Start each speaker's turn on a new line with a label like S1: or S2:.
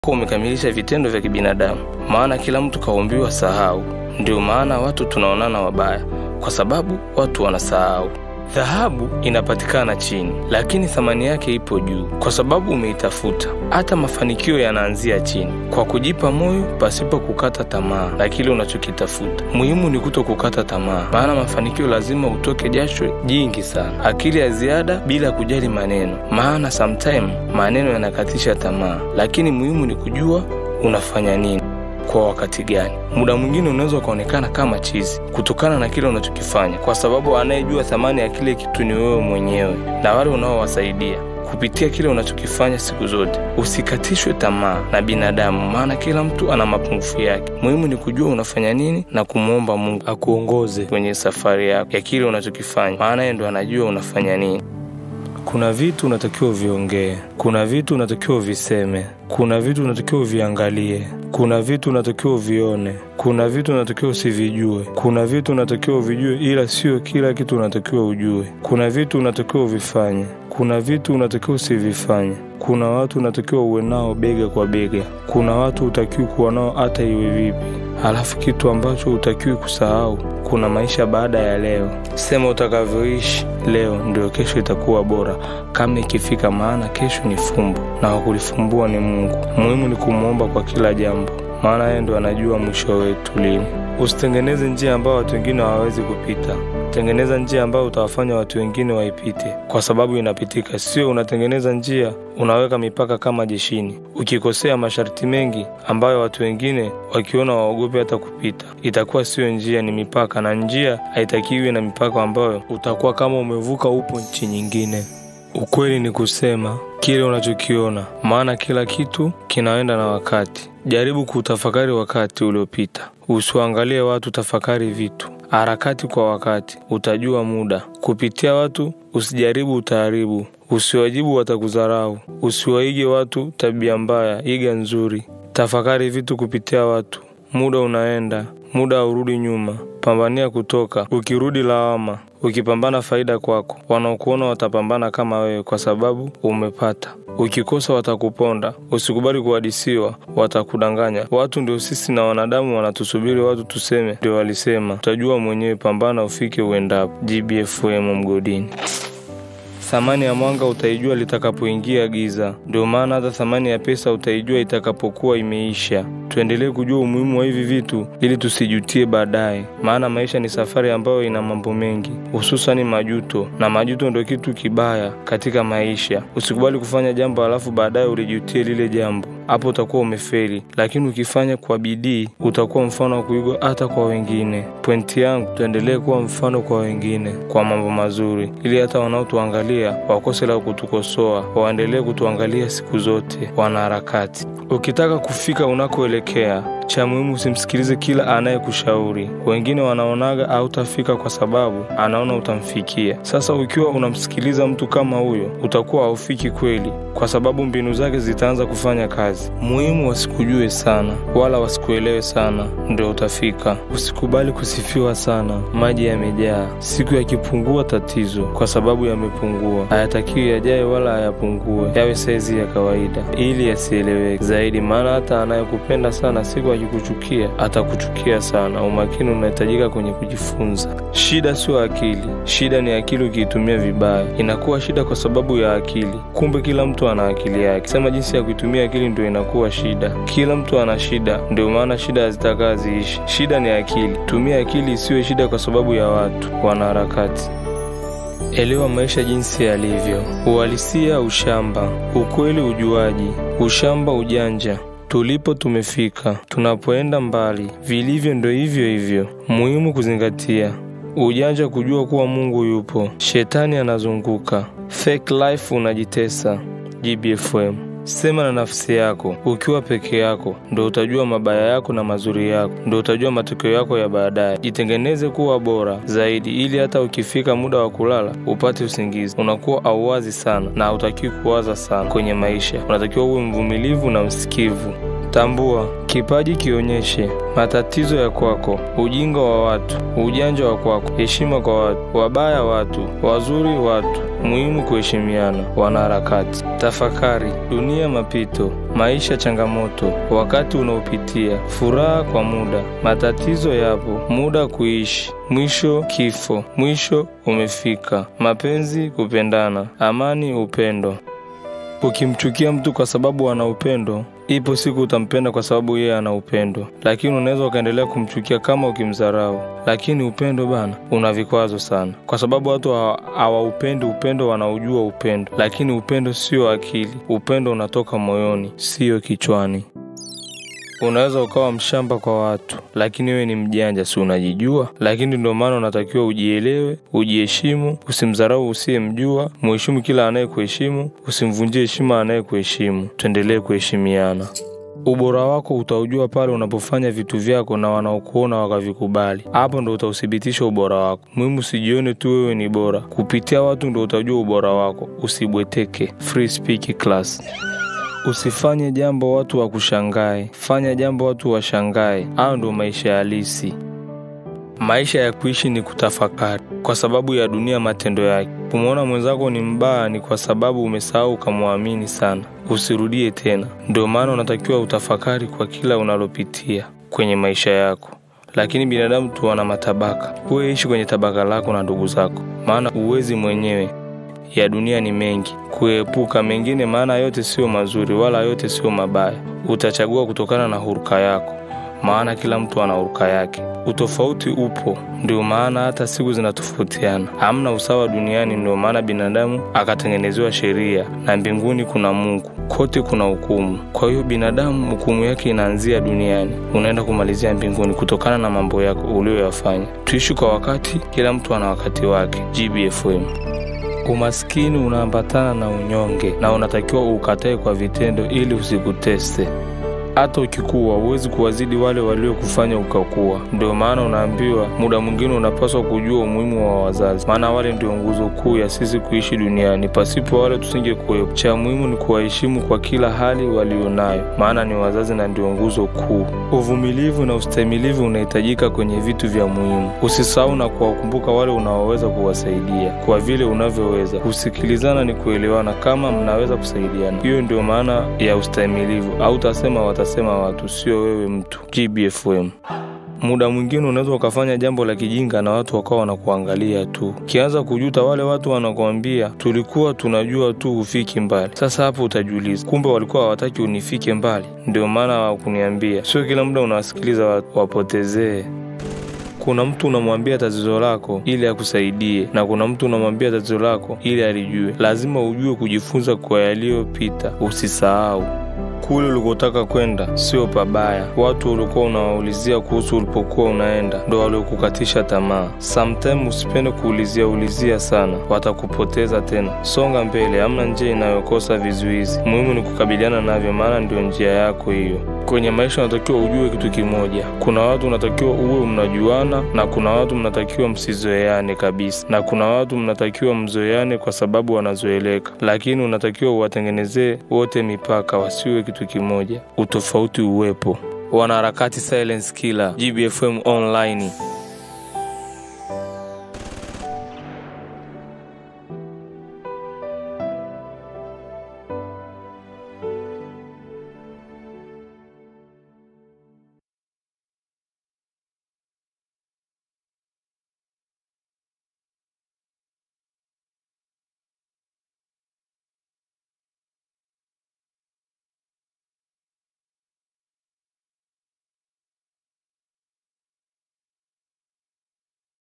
S1: kuwa umekamilisha vitendo vya kibinadamu, maana kila mtu kaumbiwa sahau. Ndio maana watu tunaonana wabaya, kwa sababu watu wanasahau. Dhahabu inapatikana chini, lakini thamani yake ipo juu, kwa sababu umeitafuta. Hata mafanikio yanaanzia chini, kwa kujipa moyo pasipo kukata tamaa na kile unachokitafuta. Muhimu ni kuto kukata tamaa, maana mafanikio lazima utoke jasho jingi sana, akili ya ziada, bila kujali maneno, maana sometime maneno yanakatisha tamaa, lakini muhimu ni kujua unafanya nini kwa wakati gani. Muda mwingine unaweza ukaonekana kama chizi kutokana na kile unachokifanya, kwa sababu anayejua thamani ya kile kitu ni wewe mwenyewe na wale unaowasaidia kupitia kile unachokifanya siku zote. Usikatishwe tamaa na binadamu, maana kila mtu ana mapungufu yake. Muhimu ni kujua unafanya nini na kumwomba Mungu akuongoze kwenye safari yako ya kile unachokifanya, maana yeye ndo anajua unafanya nini. Kuna vitu unatakiwa uviongee, kuna vitu unatakiwa uviseme, kuna vitu unatakiwa uviangalie, kuna vitu unatakiwa uvione, kuna vitu unatakiwa usivijue, kuna vitu unatakiwa uvijue, ila sio kila kitu unatakiwa ujue. Kuna vitu unatakiwa uvifanye, kuna vitu unatakiwa usivifanye. Kuna watu unatakiwa uwe nao bega kwa bega, kuna watu utakiwi kuwa nao hata iwe vipi. Halafu kitu ambacho hutakiwi kusahau, kuna maisha baada ya leo. Sema utakavyoishi leo ndio kesho itakuwa bora kama ikifika, maana kesho ni fumbo na wakulifumbua ni Mungu. Muhimu ni kumwomba kwa kila jambo, maana yeye ndo anajua mwisho wetu lini. Usitengeneze njia ambayo watu wengine hawawezi kupita. Tengeneza njia ambayo utawafanya watu wengine waipite, kwa sababu inapitika. Sio unatengeneza njia unaweka mipaka kama jeshini. Ukikosea masharti mengi ambayo watu wengine wakiona waogope hata kupita, itakuwa sio njia, ni mipaka, na njia haitakiwi na mipaka ambayo utakuwa kama umevuka, upo nchi nyingine. Ukweli ni kusema kile unachokiona, maana kila kitu kinaenda na wakati. Jaribu kutafakari wakati uliopita, usiwaangalie watu, tafakari vitu harakati kwa wakati, utajua muda. Kupitia watu usijaribu, utaharibu. Usiwajibu, watakudharau. Usiwaige watu tabia mbaya, iga nzuri. Tafakari vitu kupitia watu. Muda unaenda, muda haurudi nyuma. Pambania kutoka, ukirudi lawama. Ukipambana faida kwako, wanaokuona watapambana kama wewe, kwa sababu umepata. Ukikosa watakuponda. Usikubali kuhadisiwa, watakudanganya. Watu ndio sisi na wanadamu wanatusubiri watu tuseme ndio walisema. Utajua mwenyewe, pambana ufike uendapo. GBFM mgodini. Thamani ya mwanga utaijua litakapoingia giza. Ndio maana hata thamani ya pesa utaijua itakapokuwa imeisha. Tuendelee kujua umuhimu wa hivi vitu ili tusijutie baadaye, maana maisha ni safari ambayo ina mambo mengi, hususani majuto, na majuto ndio kitu kibaya katika maisha. Usikubali kufanya jambo alafu baadaye ulijutie lile jambo, hapo utakuwa umefeli. Lakini ukifanya kwa bidii utakuwa mfano wa kuigwa hata kwa wengine. Pointi yangu, tuendelee kuwa mfano kwa wengine kwa mambo mazuri, ili hata wanaotuangalia wakose la kutukosoa, waendelee kutuangalia siku zote. Wanaharakati, ukitaka kufika unakoelekea cha muhimu usimsikilize kila anayekushauri. Wengine wanaonaga hautafika kwa sababu anaona utamfikia. Sasa ukiwa unamsikiliza mtu kama huyo, utakuwa haufiki kweli, kwa sababu mbinu zake zitaanza kufanya kazi. Muhimu wasikujue sana wala wasikuelewe sana, ndio utafika. Usikubali kusifiwa sana, maji yamejaa. Siku yakipungua tatizo, kwa sababu yamepungua. Hayatakiwi yajae wala hayapungue, yawe saizi ya kawaida, ili yasieleweke zaidi, maana hata anayekupenda sana siku akikuchukia atakuchukia sana. Umakini unahitajika kwenye kujifunza. Shida sio akili, shida ni akili ukiitumia vibaya. Inakuwa shida kwa sababu ya akili, kumbe kila mtu ana akili yake. Sema jinsi ya kuitumia akili ndio inakuwa shida. Kila mtu ana shida, ndio maana shida hazitakaa ziishi. Shida ni akili, tumia akili isiwe shida kwa sababu ya watu wanaharakati. Elewa maisha jinsi yalivyo: uhalisia, ushamba; ukweli, ujuaji; ushamba, ujanja. Tulipo tumefika, tunapoenda mbali. Vilivyo ndo hivyo hivyo. Muhimu kuzingatia ujanja, kujua kuwa Mungu yupo, shetani anazunguka. Fake life unajitesa. GBFM. Sema na nafsi yako. Ukiwa peke yako ndo utajua mabaya yako na mazuri yako, ndo utajua matokeo yako ya baadaye. Jitengeneze kuwa bora zaidi, ili hata ukifika muda wa kulala upate usingizi. Unakuwa auwazi sana na hautakiwi kuwaza sana kwenye maisha. Unatakiwa uwe mvumilivu na msikivu. Tambua kipaji, kionyeshe matatizo ya kwako, ujinga wa watu, ujanja wa kwako, heshima kwa watu, wabaya watu, wazuri watu, muhimu kuheshimiana. Wanaharakati, tafakari, dunia mapito, maisha changamoto, wakati unaopitia, furaha kwa muda, matatizo yapo, muda kuishi, mwisho kifo, mwisho umefika, mapenzi kupendana, amani upendo. Ukimchukia mtu kwa sababu ana upendo, ipo siku utampenda kwa sababu yeye ana upendo, lakini unaweza ukaendelea kumchukia kama ukimdharau. Lakini upendo bana, una vikwazo sana, kwa sababu watu hawaupendi upendo, wanaujua upendo, lakini upendo sio akili. Upendo unatoka moyoni, sio kichwani. Unaweza ukawa mshamba kwa watu, lakini wewe ni mjanja, si unajijua? Lakini ndio maana unatakiwa ujielewe, ujiheshimu, usimdharau usiyemjua, muheshimu kila anayekuheshimu, usimvunjie heshima anayekuheshimu. Tuendelee kuheshimiana. Ubora wako utaujua pale unapofanya vitu vyako na wanaokuona wakavikubali. Hapo ndo utauthibitisha ubora wako. Muhimu usijione tu wewe ni bora, kupitia watu ndo utajua ubora wako. Usibweteke. Free speak class. Usifanye jambo watu wakushangae, fanya jambo watu washangae. Hayo ndo maisha halisi. Maisha ya kuishi ni kutafakari, kwa sababu ya dunia matendo yake. Kumwona mwenzako ni mbaya ni kwa sababu umesahau ukamwamini sana. Usirudie tena. Ndio maana unatakiwa utafakari kwa kila unalopitia kwenye maisha yako. Lakini binadamu tu wana matabaka. Wewe ishi kwenye tabaka lako na ndugu zako, maana uwezi mwenyewe ya dunia ni mengi, kuepuka mengine, maana yote sio mazuri wala yote sio mabaya. Utachagua kutokana na huruka yako, maana kila mtu ana huruka yake. Utofauti upo, ndio maana hata siku zinatofautiana. Hamna usawa duniani, ndio maana binadamu akatengenezewa sheria, na mbinguni kuna Mungu, kote kuna hukumu. Kwa hiyo binadamu hukumu yake inaanzia duniani, unaenda kumalizia mbinguni kutokana na mambo yako uliyoyafanya. Tuishi kwa wakati, kila mtu ana wakati wake. GBFM. Umaskini unaambatana na unyonge na unatakiwa ukatae kwa vitendo ili usikuteste. Hata ukikuwa huwezi kuwazidi wale waliokufanya ukakuwa. Ndio maana unaambiwa muda mwingine unapaswa kujua umuhimu wa wazazi, maana wale ndio nguzo kuu ya sisi kuishi duniani. Pasipo wale tusingekuwepo. Cha muhimu ni kuwaheshimu kwa kila hali walionayo, maana ni wazazi na ndio nguzo kuu. Uvumilivu na ustahimilivu unahitajika kwenye vitu vya muhimu. Usisahau na kuwakumbuka wale unaoweza kuwasaidia kwa vile unavyoweza. Kusikilizana ni kuelewana, kama mnaweza kusaidiana. Hiyo ndio maana ya ustahimilivu. Au utasema watasema watu, sio wewe mtu. GBFM. Muda mwingine unaweza ukafanya jambo la kijinga na watu wakawa wanakuangalia tu, ukianza kujuta, wale watu wanakuambia tulikuwa tunajua tu hufiki mbali. Sasa hapo utajiuliza, kumbe walikuwa hawataki unifike mbali, ndio maana hawakuniambia. Sio kila muda unawasikiliza watu wapotezee. Kuna mtu unamwambia tatizo lako ili akusaidie, na kuna mtu unamwambia tatizo lako ili alijue. Lazima ujue kujifunza kwa yaliyopita, usisahau kule ulikotaka kwenda sio pabaya. Watu ulikuwa unawaulizia kuhusu ulipokuwa unaenda ndo waliokukatisha tamaa. Sometime usipende kuulizia ulizia sana, watakupoteza tena. Songa mbele, hamna njia inayokosa vizuizi. Muhimu ni kukabiliana navyo, maana ndio njia yako hiyo. Kwenye maisha unatakiwa ujue kitu kimoja, kuna watu unatakiwa uwe mnajuana, na kuna watu mnatakiwa msizoeane kabisa, na kuna watu mnatakiwa mzoeane kwa sababu wanazoeleka, lakini unatakiwa uwatengenezee wote mipaka, wasiwe kitu kimoja, utofauti uwepo. Wanaharakati Silence Killer, GBFM Online.